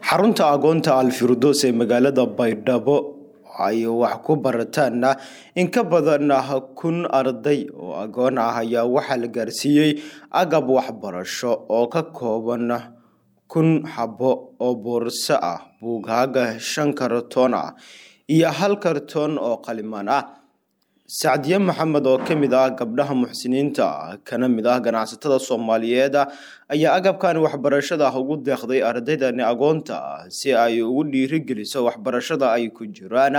xarunta agoonta alfirdos ee magaalada baydhabo ay wax ku barataana in ka badan kun arday oo agoon ah ayaa waxaa la gaarsiiyey agab waxbarasho oo ka kooban kun xabo oo boorso ah buugaaga shan kartoon ah iyo hal kartoon oo qalimaan ah sacdiye maxamed oo ka mid ah gabdhaha muxsiniinta kana mid ah ganacsatada soomaaliyeed ayaa agabkan waxbarashada ugu deeqday ardaydani agoonta si ay ugu dhiirigeliso waxbarashada ay ku jiraan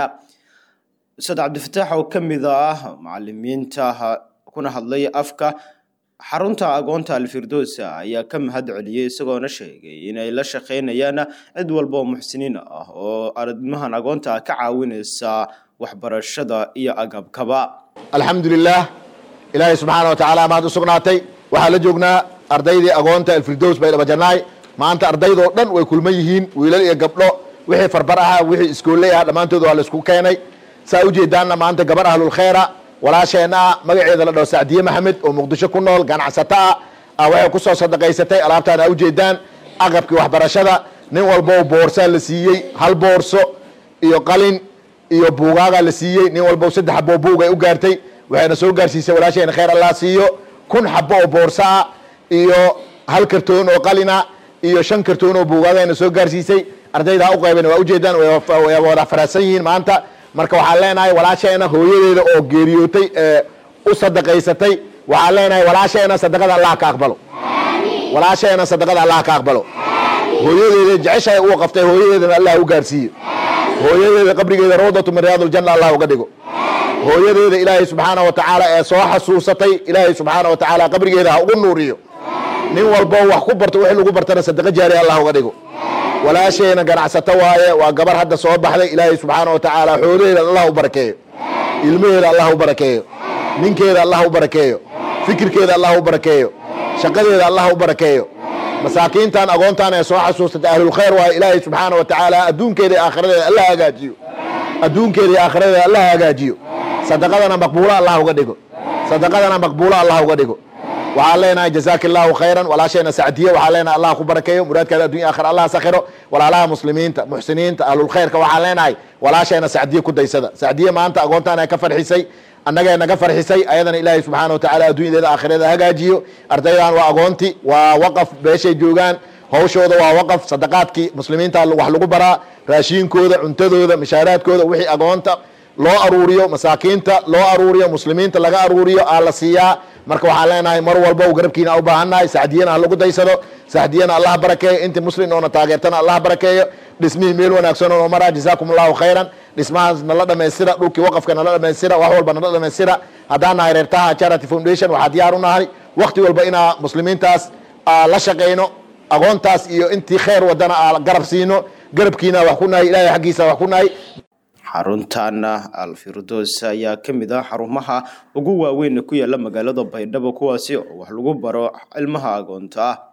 ustaad cabdifataax oo ka mid ah macalimiinta kuna hadlay afka xarunta agoonta alfirdos ayaa ka mahad celiyey isagoona sheegay inay la shaqeynayaan cid walba oo muxsiniin ah oo arimahan agoonta ka caawinaysa waxbarashada iyo agabkaba alxamdulilaah ilaahay subxaana wa tacaala mahad u sugnaatay waxaa la joognaa ardaydii agoonta alfirdows baydhabajanaay maanta ardaydoo dhan way kulman yihiin wiilal iyo gabdho wixii farbar ahaa wixii iskooley ah dhammaantood waa laisku keenay saa ujeedaanna maanta gabar ahlulkhayra walaasheenna ah magaceeda la dhaho sacdiye maxamed oo muqdisho ku nool ganacsato ah waxay kusoo sadaqaysatay alaabtaan a ujeedaan aqabkii waxbarashada nin walbo boorsaa la siiyey hal boorso iyo qalin iyo buugaagaa la siiyey nin walbo saddex xaboo buug ay u gaartay waxayna soo gaarsiisay walaasheena khayr allah siiyo kun xabo oo boorso ah iyo hal kartoon oo qalina iyo shan kartoon oo buugaagayna soo gaarsiisay ardayda u qayban waa ujeedaan way wada faraadsan yihiin maanta marka waxaan leenahay walaasheena hooyadeeda oo geeriyootay ee u sadaqaysatay waxaan leenahay walaasheena sadaqada allah ka aqbalo walaasheena sadaqada allah ka aqbalo hooyadeeda jeceshahay u qaftay hooyadeedana allah u gaarsiiyo hooyadeeda qabrigeeda rawdatu min riyaaduljanna allah uga dhigo hooyadeeda ilaahay subxaana wa tacaala ee soo xasuusatay ilaahay subxaana wa tacaala qabrigeeda ha ugu nuuriyo nin walbo wax ku barto wixii lagu bartana sadaqa jaari allah uga dhigo walaasheena ganacsato waaye waa gabar hadda soo baxday ilaahay subxaana wa tacaala xoolaheeda allah u barakeeyo ilmaheeda allah u barakeeyo ninkeeda allah u barakeeyo fikirkeeda allah u barakeeyo shaqadeeda allah u barakeeyo masaakiintan agoontan ee soo xasuusatay ahlulkhayr waaye ilaahay subxaana wa tacaala adduunkeeda iyo aakhiradeeda allah hagaajiyo adduunkeeda iyo aakhiradeeda allah hagaajiyo sadaqadana maqbuulo allah uga dhigo sadaqadana maqbuulo allah uga dhigo waxaan leenahay jazaaka allahu khayran walaasheena sacdiye waxaan leenahay allah ku barakeeyo muraadkaada addunya akhira allah sakhiro walaalaha muslimiinta muxsiniinta ahlulkhayrka waxaan leenahay walaasheena sacdiye ku daysada sacdiye maanta agoontaan ay ka farxisay annagee naga farxisay ayadana ilaahay subxaana wa tacala adduunyadeeda aakhireeda hagaajiyo ardaydan waa agoonti waa waqaf beeshay joogaan hawshooda waa waqaf sadaqaadkii muslimiinta wax lagu baraa raashiinkooda cuntadooda mishaaraadkooda wixii agoonta loo aruuriyo masaakiinta loo aruuriyo muslimiinta laga aruuriyo aa la siiyaa marka waxaan leenahay mar walba garabkiina u baahannahay sacdiyana ha lagu daysado sacdiyana allah barakeeyo intii muslim oona taageertana allah barakeeyo dhismihii meel wanaagsan oo maraa jazaakum allahu khayran dhismahaas nala dhamaystira dhulkii waqafka nala dhamaystira wax walba nala dhamaystira haddaan nahay reertaha charity foundation waxaa diyaar u nahay wakti walba inaa muslimiintaas la shaqayno agoontaas iyo intii khayr wadana aa garab siino garabkiina wax ku nahay ilahay xaggiisa wax ku nahay xaruntan alfirdos ayaa ka mid ah xarumaha ugu waaweyn ku yaala magaalada baydhabo kuwaasi oo wax lagu baro cilmaha agoonta ah